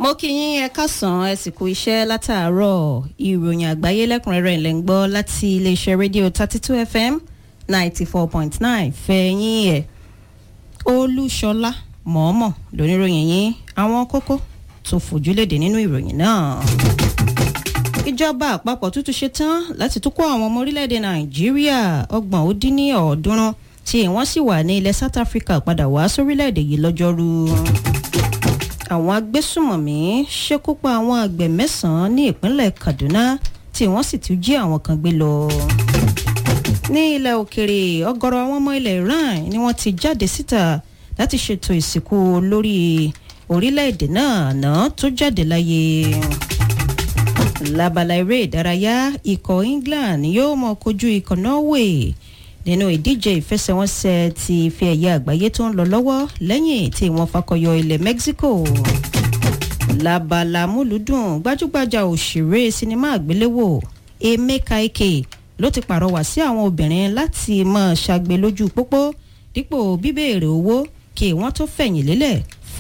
mo kí yín ẹ kásán ẹ sì kú iṣẹ́ látàárọ̀ ìròyìn àgbáyé lẹ́kùnrẹ́rẹ́ ilẹ̀ ń gbọ́ láti iléeṣẹ́ rédíò thirty two fm ninety four point nine fẹ̀yìn ẹ̀ olúṣọlá mọ̀ọ́mọ̀ lóníròyìn yín àwọn kókó tó fojúlédè nínú ìròyìn náà. ìjọba àpapọ̀ tuntun ṣe tán láti tún kó àwọn ọmọ orílẹ̀-èdè nàìjíríà ọgbọ̀n ó dín ní ọ̀ọ́dúnrún tí wọ́n sì wà ní ilẹ̀ south africa padà wá sórílẹ̀-èdè yìí lọ́jọ́rú àwọn agbésùmọ̀mí ṣekú pa àwọn àgbẹ̀ mẹ́sàn-án ní ìpínlẹ̀ kaduna tí wọ́n sì tún jí àwọn kan gbé lọ. ní ilẹ̀ òkèrè ọ̀gọ̀rọ̀ àwọn ọmọ ilẹ̀ iran ni wọ́n ti jáde síta láti ṣètò ìsìnkú lórí orílẹ̀-èdè náà náà tó jáde láyé. lábala eré ìdárayá ikọ̀ england yóò mọ kojú ikọ̀ norway nínú ìdíje ìfẹsẹ̀wọnsẹ̀ ti ife ẹ̀yẹ àgbáyé tó ń lọ lọ́wọ́ lẹ́yìn tí wọ́n fakọyọ ilẹ̀ mexico labala múlùdùn gbajúgbajà òṣèré sinimá àgbéléwò emeka ike ló ti pàrọwà sí àwọn obìnrin láti máa ṣàgbé lójú pópó dípò bíbéèrè owó kí wọ́n tó fẹ̀yìn lélẹ̀